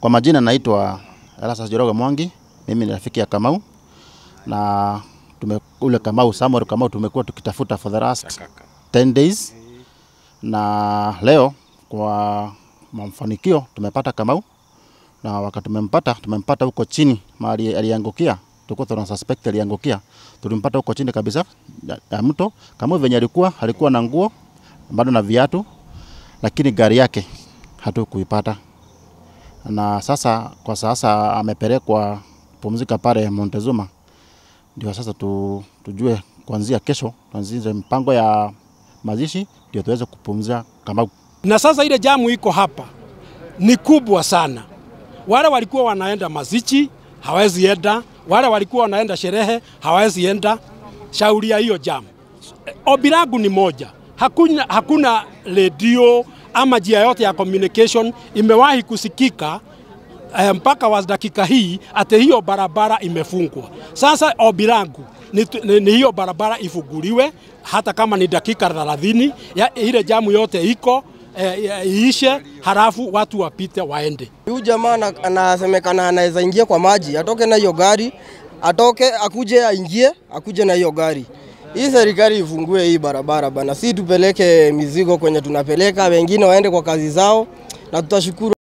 Kwa majina naitwa Erastus Njoroge Mwangi, mimi ni rafiki ya Kamau na tume, ule Kamau Samuel Kamau tumekuwa tukitafuta for the last 10 days, na leo kwa mafanikio tumepata Kamau, na wakati tumempata tumempata huko chini mahali aliangukia, tulikuwa tuna suspect aliangukia, tulimpata huko chini kabisa ya, ya mto. Kamau venye alikuwa alikuwa na nguo bado na viatu, lakini gari yake hatukuipata na sasa kwa sasa amepelekwa pumzika pale Montezuma, ndio sasa tu, tujue kuanzia kesho tuanzie mpango ya mazishi ndio tuweze kupumzia Kamau. Na sasa ile jamu iko hapa ni kubwa sana. Wale walikuwa wanaenda mazichi hawezi enda, wale walikuwa wanaenda sherehe hawezi enda. Shauri ya hiyo jamu, ombi langu ni moja, hakuna, hakuna redio ama njia yote ya communication imewahi kusikika eh, mpaka wa dakika hii ate hiyo barabara imefungwa. Sasa ombi langu ni, ni, ni hiyo barabara ifunguliwe hata kama ni dakika 30 ya ile jamu yote iko eh, iishe, halafu watu wapite waende. Huyu jamaa ana- anasemekana anaweza ingia kwa maji, atoke na hiyo gari, atoke akuje aingie, akuje na hiyo gari. Hii serikali ifungue hii barabara bana, si tupeleke mizigo kwenye tunapeleka, wengine waende kwa kazi zao, na tutashukuru.